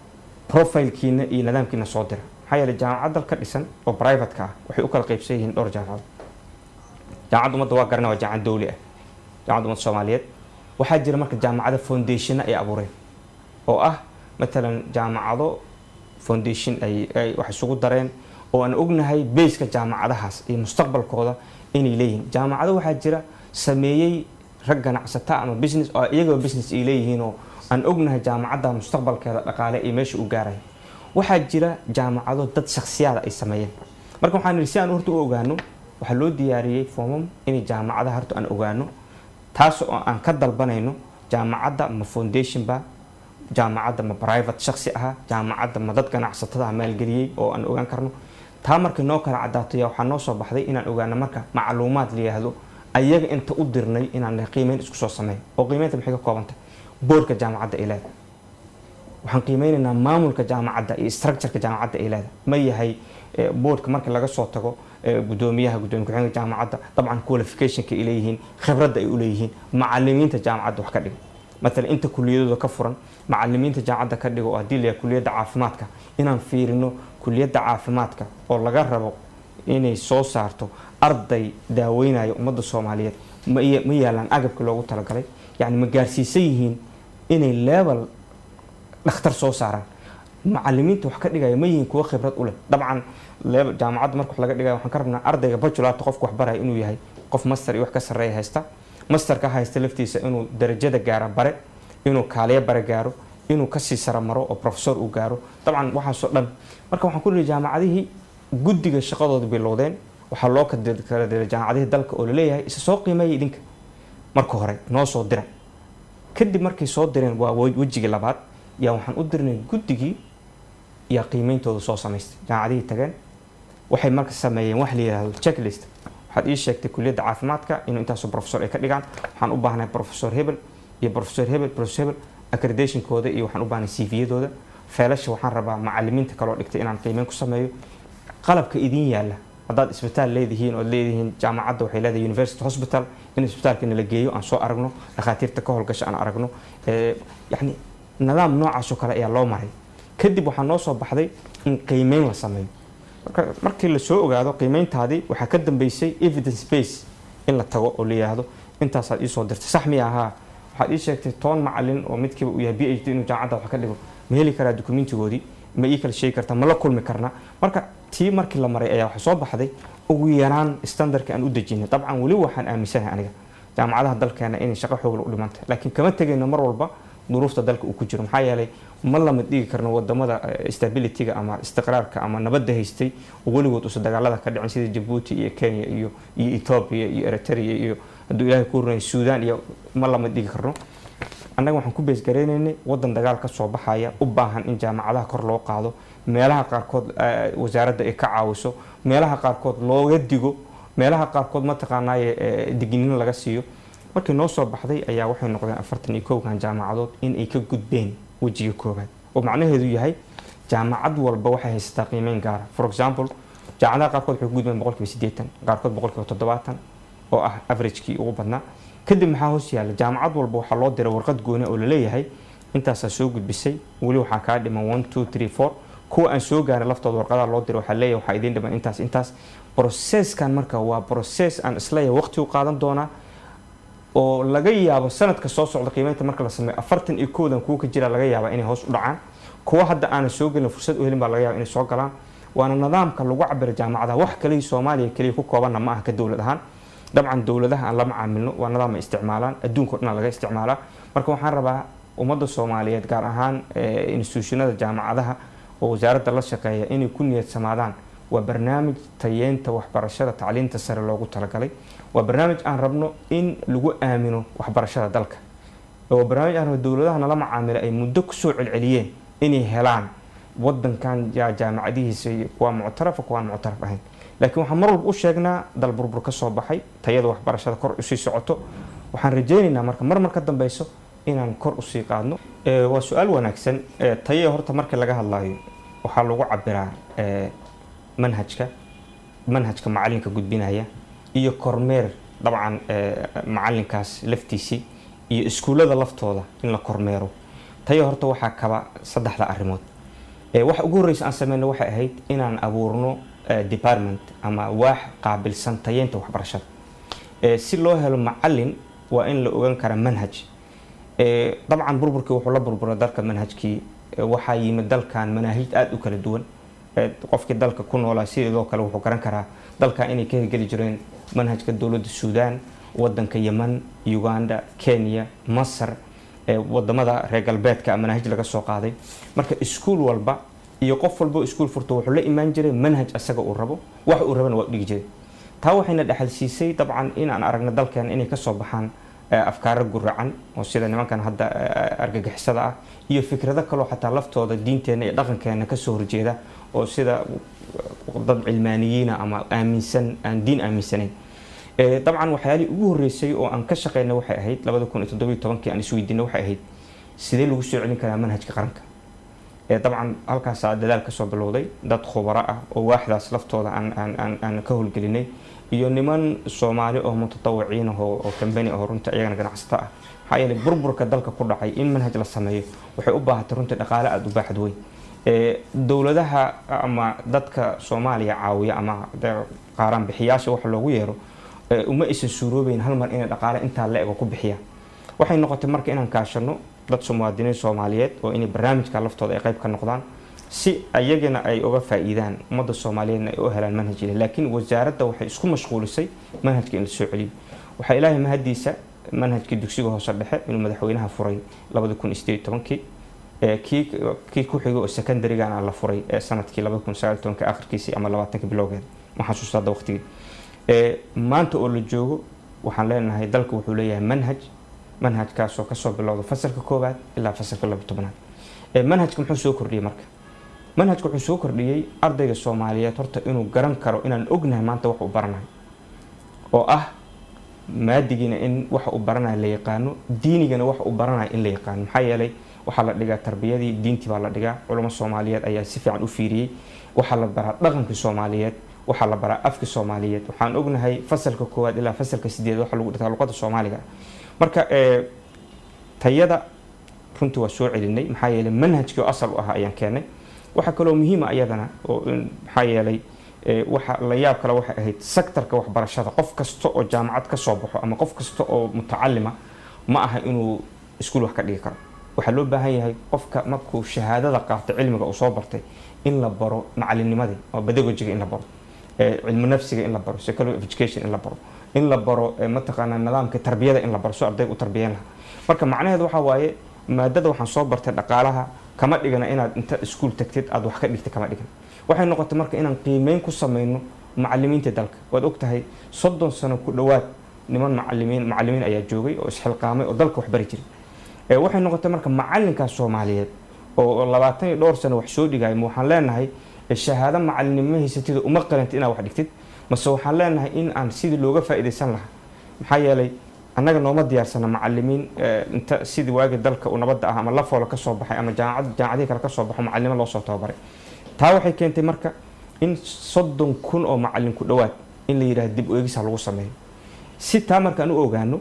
profilkiina iyo nidaamkiina soo dira maxaa yeeley jaamacad dal ka dhisan oo privateka ah waxay u kala qaybsan yihiin dhowr jaamacado jaamacadda ummadda waa garana waa jaamacad dowli ah jaamacadda ummadda soomaaliyeed waxaa jira marka jaamacada foundationna ay abuureen oo ah matalan jaamacado foundation ay ay wax isugu dareen oo aan ognahay bayska jaamacadahaas iyo mustaqbalkooda inay leeyihiin jaamacado waxaa jira sameeyey rag ganacsata ama business oo iyagoo business ay leeyihiin oo aan ognahay jaamacadda mustaqbalkeeda dhaqaale iyo meesha u gaaraya waxaa jira jaamacado dad shaksiyaada ay sameeyeen marka waxaan nidhi si aan horta u ogaano waxaa loo diyaariyey foomam inay jaamacadaha horta aan ogaano taas oo aan ka dalbanayno jaamacadda ma foundation ba jaamacadda ma private shaksi aha jaamacadda ma dad ganacsatada maalgeliyey oo aan ogaan karno taa markay noo kala cadaato yaa waxaa noo soo baxday inaan ogaano marka macluumaad la yihahdo ayaga inta u dirnay inaan qiimeyn isku soo sameeyo oo qiimeynta maxay ka koobantay boorka jaamacadda ay leedahay waxaan qiimeynaynaa maamulka jaamacadda iyo structureka jaamacadda ay leedahay ma yahay boorka marka laga soo tago gudoomiyaha gudoomiye ku-xigeenka jaamacadda dabcan qualificationka ay leeyihiin khibradda ay u leeyihiin macalimiinta jaamacadda wax ka dhiga matalan inta kuliyadooda ka furan macalimiinta jaamacadda ka dhigo oo haddii layahay kuliyadda caafimaadka inaan fiirino kuliyadda caafimaadka oo laga rabo inay soo saarto arday daaweynaya ummadda soomaaliyeed ma yaalaan agabka loogu talagalay yacni ma gaarsiisan yihiin inay level dhakhtar soo saaraan macalimiinta wax ka dhigaya ma yihiin kuwo khibrad u leh dabcan jaamacadda marka wax laga dhigaya waxaan ka rabnaa ardayga bachelorta qofka wax baraya inuu yahay qof master iyo wax ka sarreeya haysta masterka haysta laftiisa inuu darajada gaara bare inuu kaaliyo bare gaaro inuu kasii sara maro oo professor uu gaaro dabcan waxaasoo dhan marka waxaan ku dhihi jaamacadihii guddiga shaqadooda bilowdeen waxaa loo kala diray jaamacadihii dalka oo laleeyahay isa soo qiimeeya idinka marka hore noo soo dira kadib markay soo direen waa wejigii labaad yaa waxaan u dirnay guddigii yaa qiimeyntooda soo samaystay jaamacadihii tageen waxay marka sameeyeen wax la yihahdo checklist waxaad ii sheegtay kuliyadda caafimaadka inuu intaasoo professor ay ka dhigaan waxaan u baahnahay professor hebel iyo professor hebel professor hebel accreditationkooda iyo waxaan u baahnay cv-yadooda feelasha waxaan rabaa macalimiinta kaloo dhigtay inaan qiimeyn ku sameeyo qalabka idin yaalla haddaad isbitaal leedihiin ood leedihiin jaamacadda waxay leedahay university hospital in isbitaalka nala geeyo aan soo aragno dhakhaatiirta ka howlgasha aan aragno yacni nidaam noocaasoo kale ayaa loo maray kadib waxaa noo soo baxday in qiimeyn la sameeyo markii lasoo ogaado qiimeyntaadii waxaa ka dambeysay evidence base in la tago oo la yidhaahdo intaasaad iisoo dirtay sax miya ahaa waxaad ii sheegtay toban macalin oo midkiiba uu yahay b h d inuu jaamacadda wax ka dhigo ma heli karaa dokumentigoodii ma ii kala sheegi kartaa ma la kulmi karna marka tii markii la maray ayaa waxa soo baxday ugu yaraan standardka aan u dejinay dabcan weli waxaan aaminsanahay aniga jaamacadaha dalkeena inay shaqo xoogla u dhimantay laakiin kama tegayno mar walba duruufta dalka uu ku jiro maxaa yeelay ma lama dhigi karno wadamada stabilityga ama istiqraarka ama nabadda haystay oo weligood usa dagaalada ka dhicin sida jabuuti iyo kenya iyo iyo ethoobia iyo eritrea iyo hadduu ilaahay ku runay suudaan iyo ma lama dhigi karno annaga waxaan ku beesgaraynaynay wadan dagaal ka soo baxaya u baahan in jaamacadaha kor loo qaado meelaha qaarkood wasaaradda ay ka caawiso meelaha qaarkood looga digo meelaha qaarkood mataqaanaaye digniino laga siiyo markii noo soo baxday ayaa waxay noqdeen afartan iyo kowkan jaamacadood in ay ka gudbeen wejiga koobaad oo macnaheedu yahay jaamacad walba waxay haysataa qiimeyn gaara for example jaamacadaha qaarkood waxay ku gudbeen boqolkiiba siddeetan qaarkood boqolkiiba toddobaatan oo ah averagekii ugu badnaa kadib maxaa hoos yaalla jaamacad walba waxaa loo diray warqad gooni oo laleeyahay intaasaa soo gudbisay weli waxaa kaa dhiman one two three four kuwa aan soo gaarin laftooda warqadaha loo diray waxaa leeyahay waxaa idiin dhiman intaas intaas processkan marka waa process aan isleeyahay waqti u qaadan doonaa oo laga yaabo sanadka soo socda qiimeynta marka la sameeyo afartan iyo koodan kuwa ka jira laga yaabaa inay hoos u dhacaan kuwa hadda aanan soo gelin fursad u helin baa laga yaaba inay soo galaan waana nidaamka lagu cabiro jaamacadaha wax kaliya soomaaliya keliya ku koobanna ma aha ka dowlad ahaan dabcan dowladaha aan lama caamilno waa nidaam ay isticmaalaan adduunka o dhan laga isticmaalaa marka waxaan rabaa ummadda soomaaliyeed gaar ahaan institutionada jaamacadaha oo wasaaradda la shaqeeya inay ku niyadsamaadaan waa barnaamij tayeenta waxbarashada tacliinta sare loogu talagalay waa barnaamij aan rabno in lagu aamino waxbarashada dalka waa barnaamij aan rabno dowladaha nala macaamila ay muddo kusoo celceliyeen inay helaan wadankan jaamacadihiisa kuwaa muctarafa kuwaan muctaraf ahayn laakiin waxaan mar walba u sheegnaa dal burbur ka soo baxay tayada waxbarashada kor usii socoto waxaan rajaynaynaa marka mar mar ka dambeyso inaan kor usii qaadno waa su-aal wanaagsan tayada horta marka laga hadlayo waxaa lagu cabiraa manhajka manhajka macalinka gudbinaya iyo kormeer dabcan macalinkaas laftiisii iyo iskuullada laftooda in la kormeero taya horta waxaa kaba saddexda arrimood waxa ugu horreysa aan sameyno waxay ahayd inaan abuurno department ama waax qaabilsan tayeynta waxbarashada si loo helo macalin waa in la ogaan karaa manhaj dabcan burburkii wuxuu la burburay dalka manhajkii waxaa yimid dalkan manaahij aada u kala duwan qofkii dalka ku noolaa sidoo kale wuxuu garan karaa dalkan inay ka hirgeli jireen manhajka dowladda suudaan wadanka yeman uganda kenya masar wadamada reer galbeedka manaahij laga soo qaaday marka iskuul walba iyo qof walba iskuul furto wuxuu la imaan jiray manhaj asaga uu rabo wax uu rabana waa dhigi jiray taa waxayna dhexalsiisay dabcan in aan aragno dalkeena inay kasoo baxaan afkaaro guracan oo sida nimankan hadda argagixisada ah iyo fikrado kaloo xataa laftooda diinteena iyo dhaqankeena kasoo horjeeda oo sida dad cilmaaniyiina ama aaminsan aan diin aaminsanayn dabcan waxyaalihii ugu horreysay oo aan ka shaqeynay waxay ahayd labada kun iyo toddobiyo tobankii aan isweydiinay waxay ahayd sidee lagu soo celin karaa manhajka qaranka dabcan halkaasaa dadaal kasoo bilowday dad khubaro ah oo waaxdaas laftooda aan ka howlgelinay iyo niman soomaali oo mutatawiciin ah oo kambani oo runta iyagana ganacsato ah maxaa yeelay burburka dalka ku dhacay in manhaj la sameeyo waxay u baahatay runtii dhaqaale aada u baaxad weyn dowladaha ama dadka soomaaliya caawiya ama qaaraan bixiyaasha waxa loogu yeero uma aysan suuroobeyn hal mar inay dhaqaale intaa la ego ku bixiyaan waxay noqotay marka inaan kaashano dad muwaadiniin soomaaliyeed oo inay barnaamijka laftooda ay qayb ka noqdaan si ayagana ay uga faa-iidaan ummadda soomaaliyeedna ay u helaan manhaj ile laakiin wasaaradda waxay isku mashquulisay manhajka in la soo celiyo waxaa ilaahay mahadiisa manhajkii dugsiga hoose dhexe inuu madaxweynaha furay labada kun iyo sideed tobankii kii kii ku xigay oo secondarygana la furay sanadkii labada kun sagaal tobanka akhirkiisii ama labaatanka bilowgeeda ma xasuusta hadda waqtigii maanta oo la joogo waxaan leenahay dalka wuxuu leeyahay manhaj manhajkaasoo kasoo bilowda fasalka koowaad ilaa fasalka laba tobnaad manhajka muxuu soo kordhiyey marka manhajka wuxuu soo kordhiyey ardayga soomaaliyeed horta inuu garan karo inaan ognahay maanta wax uu baranayo oo ah maadigiina in waxa uu baranayo la yaqaano diinigana wax uu baranayo in la yaqaano maxaa yeelay waxaa la dhigaa tarbiyadii diintii baa la dhigaa culamo soomaaliyeed ayaa si fiican u fiiriyey waxaa la baraa dhaqankii soomaaliyeed waxaa la baraa afki soomaaliyeed waxaan ognahay fasalka koowaad ilaa fasalka sideed waxa lagu dhigtaa luqada soomaaliga marka tayada runtii waa soo celinay maxaa yeelay manhajkii oo asal u ahaa ayaan keenay waxaa kaloo muhiima iyadana oo maxaa yeelay waxa la yaab kale waxay ahayd sektarka waxbarashada qof kasta oo jaamacad ka soo baxo ama qof kasta oo mutacalima ma aha inuu iskuul wax ka dhigi karo waxaa loo baahan yahay qofka markuu shahaadada qaato cilmiga uu soo bartay in la baro macalinnimadii oo pedagogiga in la baro cilmi nafsiga in la baro psychology of education in la baro in la baro mataqaanaa nidaamka tarbiyada in la baro si ardayga u tarbiyan laha marka macnaheedu waxaa waaye maadada waxaan soo bartay dhaqaalaha kama dhigana inaad inta iskuul tagtid aad wax ka dhigta kama dhigan waxay noqotay marka inaan qiimeyn ku sameyno macalimiinta dalka waad ogtahay soddon sano ku dhowaad niman macalimiin macalimiin ayaa joogay oo isxilqaamay oo dalka wax bari jiray waxay noqotay marka macalinkaas soomaaliyeed oo labaatan iyo dhowr sano wax soo dhigaya ma waxaan leenahay shahaado macalinimo haysatida uma qalanta inaad wax dhigtid mase waxaan leenahay in aan sidii looga faa-iideysan lahaa maxaa yeelay annaga nooma diyaarsana macalimiin inta sidii waagi dalka uu nabadda ah ama lafoola ka soo baxay ama jaamacad jaamacadihii kale ka soo baxo macalimo loo soo tababaray taa waxay keentay marka in soddon kun oo macalin ku dhowaad in la yidhaahdo dib u eegisa lagu sameeyo si taa markaan u ogaano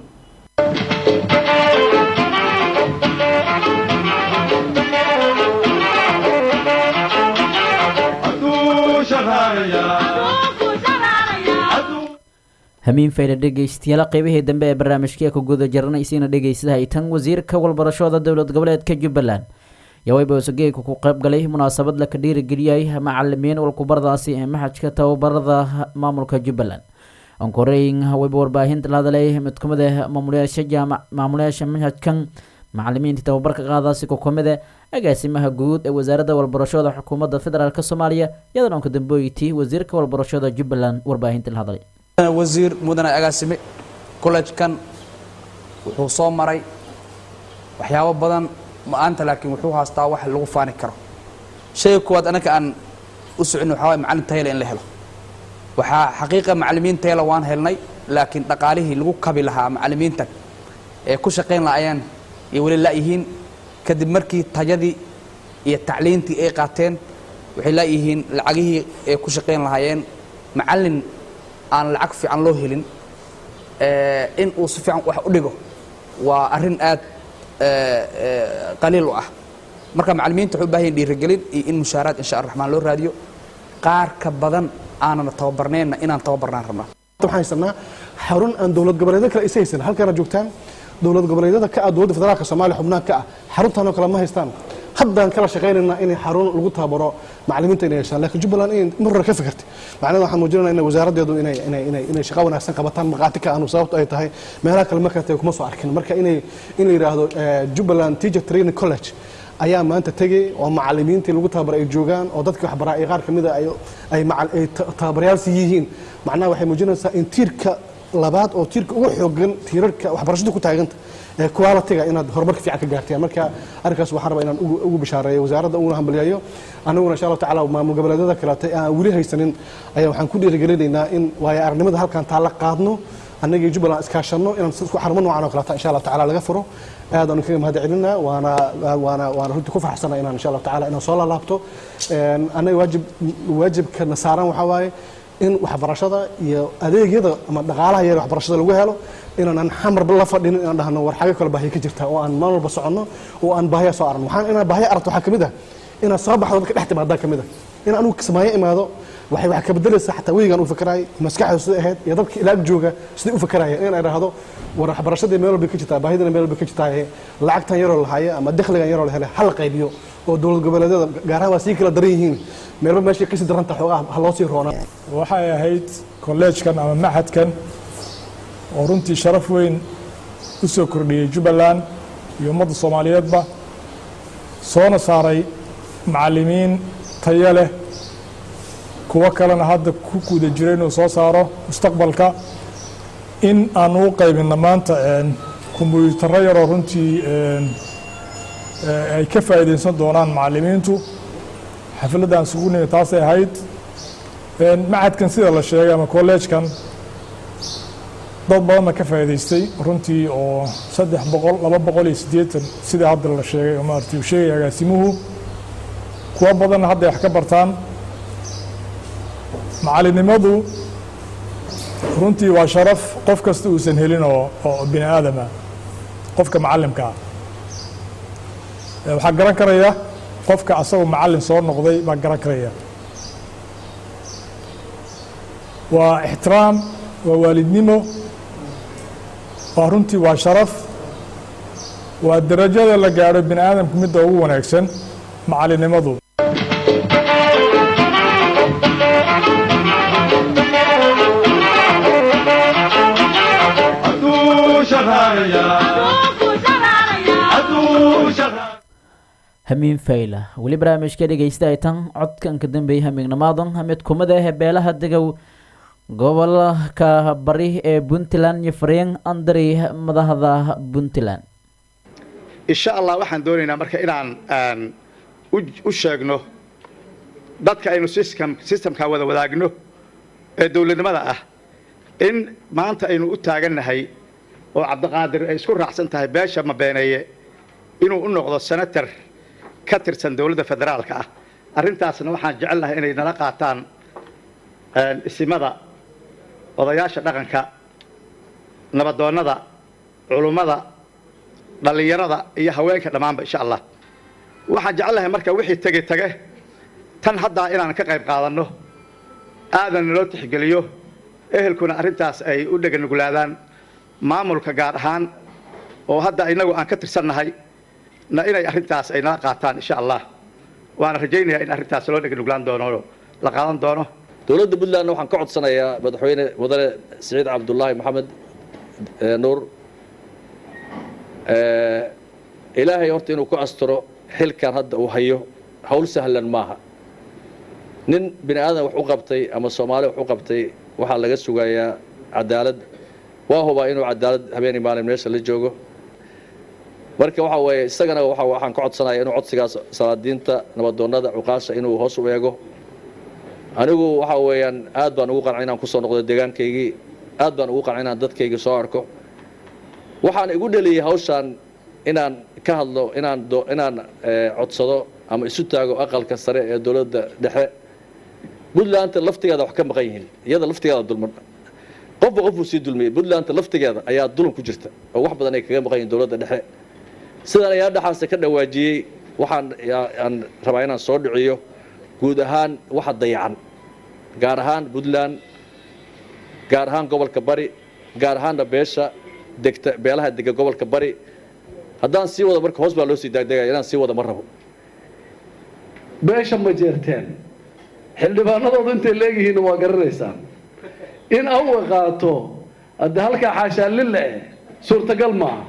hamiin fayda dhegaystayaal qeybihii dambe ee barnaamijkii ku guda jaranaysiina dhegaystaha tan wasiirka walbarashada dowlad goboleedka jubbaland yawayba usageeyka ku qayb galay munaasabad laka dhiirigeliyay macalimiin walkubardaasi ee maxajka tababarada maamulka jubbaland onkoreyn wayba warbaahinta la hadalay mid kamid ah maamulayaasha jaamac maamulayaasha maxajkan macalimiinta tababarka qaadaasi ku kamid ah agaasimaha guud ee wasaaradda walbarashada xukuumadda federaalk soomaaliya iyadan onka dambeoyti wasiirka walbarashada jubbaland warbaahinta la hadlay wasiir mudane agaasime collejkan wuxuu soo maray waxyaabo badan maanta laakiin wuxuu haastaa wax lagu faani karo shayga koowaad anaka aan u socon waxaa waay macalin tayla in la helo waxaa xaqiiqa macalimiin tayla waan helnay laakiin dhaqaalihii lagu kabi lahaa macalimiintan ee ku shaqayn lahaayeen iyo weli laayihiin kadib markii tayadii iyo tacliintii ay qaateen waxay laayihiin lacagihii ay ku shaqayn lahaayeen macalin aan lacag fiican loo helin in uu si fiican wax u dhigo waa arrin aad qaliil u ah marka macalimiinta waxay u baahan yihin dhiirigelin iyo in mushaaraad insha araxmaan loo raadiyo qaar ka badan aanana tababarneenna inaan tababarnaan rabnaa waxaan haysanaa xarun aan dowlad goboleedyo kale isa haysan halkaana joogtaan dowlad goboleedyada ka ah dowladda federaalka soomaaliya xubnaha ka ah xaruntaanoo kale ma haystaan haddaan kala shaqaynaynaa inay xarun lagu tababaro macalimiinta inay yeeshaan laakiin jubbaland in mar hore ka fikirtay macnaheeda waxaan muujinayna in wasaaraddeedu inay inay inay inay shaqo wanaagsan qabataan markhaati ka aanu sababto ay tahay meelaha kale markaa tahay kuma soo arkin marka inay in la yidhaahdo jubbaland teacher training college ayaa maanta tegay oo macalimiintii lagu tababaray ay joogaan oo dadkii waxbaraa ay qaar ka mida ay ay macal ay tababarayaalsi yihiin macnaha waxay muujinaysaa in tiirka labaad oo tiirka ugu xoogan tiirarka waxbarashadu ku taaganta ee quality-ga inaad horumarka fiican ka gaarteen marka arrinkaas waxaan rabaa inaan ugu bishaareeyo wasaaradda uguna hambalyayo aniguna insha allahu tacaala maamul goboleedyada kaleetay aan weli haysanin ayaa waxaan ku dhiirigelinaynaa in waayo aragnimada halkan taalla qaadno annagii jubbaland iskaashanno inaan xarumo noocan oo kaleeta insha allahu tacaala laga furo aad aanu kaga mahad celinaa waana waana waana runtii ku faraxsana inaan insha allahu tacaala inaan soo laalaabto annaga waajib waajibkana saaran waxaa waaye in waxbarashada iyo adeegyada ama dhaqaalaha yar waxbarashada lagu helo inaanan xamarba la fadhinin inaan dhahno war xagga kale baahiya ka jirta oo aan maalin walba soconno oo aan baahiya soo aragno waxaan inaan baahiya aragto waxaa ka mid ah inaad soo baxdo dadka dhex timaadaa ka mid ah in anugu kismaayo imaado waxay wax ka bedelaysaa xataa weygaan u fakaraay maskaxda siday ahayd iyo dadka ilaag jooga siday u fakaraya in ay dhahdo war waxbarashadii meel walba ka jirtaa baahidina meel walba ka jirtaa lacagtan yaroo lahaaye ama dakhligan yaroo la helay ha la qaybiyo oo dowlad goboleedyada gaar ahaan waa sii kala daran yihiin meelba meeshay kasii daranta xoogaa ha loo sii roonaa waxay ahayd kolleejkan ama maxadkan oo runtii sharaf weyn u soo kordhiyey jubbaland iyo ummadda soomaaliyeedba soona saaray macallimiin tayo leh kuwo kalena hadda ku guda jira inuu soo saaro mustaqbalka in aanu u qaybinna maanta kombyuutarro yaroo runtii ay ka faa'iidaysan doonaan macallimiintu xafladdan isugu nimi taasay ahayd macadkan sida la sheegay ama kolleejkan dad badanna ka faa'iidaystay runtii oo saddex boqol laba boqol iyo siddeetan sidai hadda la sheegay oo maaragtay uu sheegaya agaasimuhu kuwo badanna hadday wax ka bartaan macalinimadu runtii waa sharaf qof kasta uusan helin oo oo bini aadama qofka macallimka ah waxaa garan karaya qofka asagoo macallin soo noqday baa garan karaya waa ixtiraam waa waalidnimo waa runtii waa sharaf waa darajada la gaadho bini aadamka midda ugu wanaagsan macalinimadu hamiin fayla weli barnaamijka dhegeysta ay tan codkan ka dambeeyay hamiignimaadan mid kumid ah beelaha degow gobolka bari ee puntland iyo fariin andari madaxda puntland insha allah waxaan doonaynaa marka inaan u sheegno dadka aynu systemka wada wadaagno ee dowladnimada ah in maanta aynu u taagannahay oo cabdiqaadir ay isku raacsan tahay beesha mabeeneeye inuu u noqdo senator ka tirsan dowladda federaalka ah arrintaasna waxaan jecel lahay inay nala qaataan isimada odayaasha dhaqanka nabadoonnada culummada dhallinyarada iyo haweenka dhammaanba insha allah waxaan jecel lahay marka wixii tege tege tan haddaa inaan ka qayb qaadanno aadan naloo tixgeliyo ehelkuna arrintaas ay u dheganuglaadaan maamulka gaar ahaan oo hadda innagu aan ka tirsannahay na inay arrintaas ay nala qaataan insha allah waana rajaynayaa in arrintaas loo dheganuglaan doono la qaadan doono dowladda puntlandna waxaan ka codsanayaa madaxweyne mudane siciid cabdullaahi maxamed nuur ilaahay horta inuu ku asturo xilkan hadda uu hayo hawl sahlan maaha nin bini aadan wax u qabtay ama soomaali wax u qabtay waxaa laga sugayaa cadaalad waa hubaa inuu cadaalad habeenii maalin meesha la joogo marka waxa weeye isagana waxaan ka codsanaya inuu codsigaas salaadiinta nabadoonnada cuqaasha inuu hoos u eego anigu waxa weeyaan aad baan ugu qancay inaan kusoo noqdo deegaankaygii aad baan ugu qancay inaan dadkaygii soo arko waxaan igu dheliyey hawshaan inaan ka hadlo inaan inaan codsado ama isu taago aqalka sare ee dowladda dhexe puntlandta laftigeeda wax ka maqan yihiin iyada laftigeeda dulman qofba qofbuu sii dulmiyey puntlandta laftigeeda ayaa dulan ku jirta oo wax badan ay kaga maqan yihiin dowladda dhexe sidaan ayaa dhexaase ka dhawaajiyey waxaan aan rabaa inaan soo dhiciyo guud ahaan waxa dayacan gaar ahaan puntland gaar ahaan gobolka bari gaar ahaanna beesha degta beelaha dega gobolka bari haddaan sii wado marka hoos baa loo sii daagdegaya inaan sii wado ma rabo beesha ma jeerteen xildhibaanadoodu intay leegyihiinna waa garanaysaan in awa qaato hadde halkaa xaashaa lille eh suurtagal maaha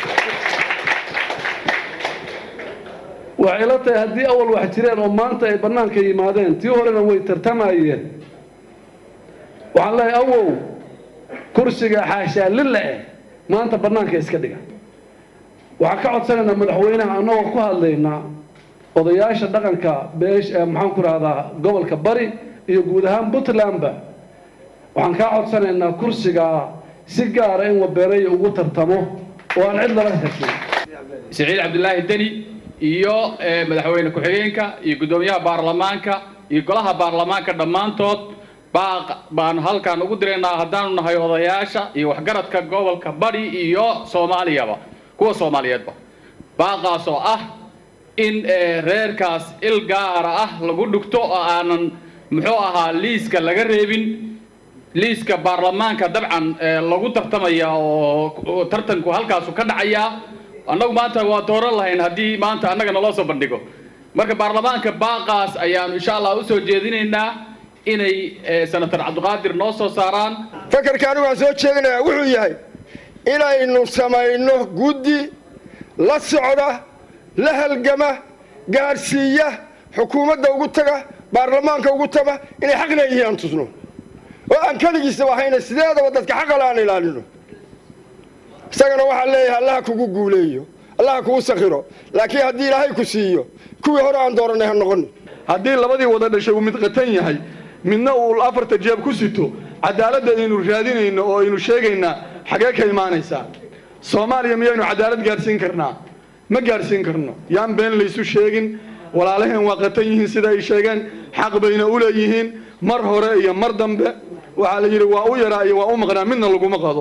waxay la tahay haddii awal wax jireen oo maanta ay bannaanka yimaadeen tii horena way tartamayeen waxaan leehay awow kursiga xaashaa lille eh maanta bannaanka iska dhiga waxaan ka codsanaynaa madaxweynaha annagoo ku hadlaynaa odayaasha dhaqanka beesh maxaan ku rahdaa gobolka bari iyo guud ahaan puntlandba waxaan kaa codsanaynaa kursigaa si gaara in wabeeraya ugu tartamo oo aan cid lala heshin siciid cabdulaahi deni iyo madaxweyne ku-xigeenka iyo guddoomiyaha baarlamaanka iyo golaha baarlamaanka dhammaantood baaq baanu halkaan ugu diraynaa haddaanu nahay odayaasha iyo waxgaradka gobolka bari iyo soomaaliyaba kuwa soomaaliyeedba baaqaas oo ah in reerkaas il gaara ah lagu dhigto oo aanan muxuu ahaa liiska laga reebin liiska baarlamaanka dabcan lagu tartamaya oo tartanku halkaasu ka dhacayaa annagu maanta waa dooran lahayn haddii maanta annaga naloo soo bandhigo marka baarlamaanka baaqaas ayaanu insha allah usoo jeedinaynaa inay senator cabdiqaadir noo soo saaraan fakarka anigu aan soo jeedinayaa wuxuu yahay inaynu samayno guddi la socda la halgama gaadhsiiya xukuumadda ugu taga baarlamaanka ugu taga inay xaq leeyihiin aan tusno oo aan keligiisa wahayna sideedaba dadka xaqale aan ilaalino isagana waxaan leeyahay allaha kugu guuleeyo allaha kugu sakhiro laakiin haddii ilaahay ku siiyo kuwii hore aan dooranay ha noqonin haddii labadii wada dhashay uu mid qatan yahay midna uu afarta jeeb ku sito cadaaladda aynu raadinayno oo aynu sheegaynaa xagee ka imaanaysaa soomaaliya miyaynu cadaalad gaadhsiin karnaa ma gaadhsiin karno yaan been laysu sheegin walaalaheen waa qatan yihiin sida ay sheegeen xaq bayna u leeyihiin mar hore iyo mar dambe waxaa la yidhi waa u yaraa iyo waa u maqnaa midna laguma qado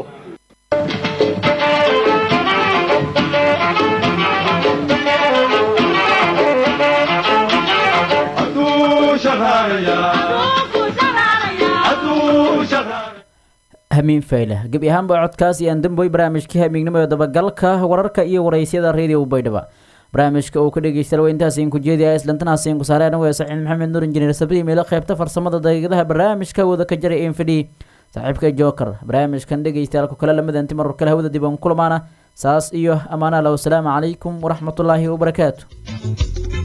hamiin fayle gebi ahaanba codkaas iyo andamboy barnaamijkii hamiignimo ee dabagalka wararka iyo waraysyada radio baydhaba barnaamijka uu ka dhegeysta waa intaasiin ku jeediya islantanaasin ku saareen waa saciid maxamed nuur injineer sabri meelo qaybta farsamada daqiiqadaha barnaamijka wada ka jaray infidhi saaxiibka joker barnaamijkan dhegeystayaal ku kale lamadanti maror kale hawada dib aan kulamaana saas iyo ammaanaha lah wasalaamu calaykum waraxmatullaahi wabarakaatu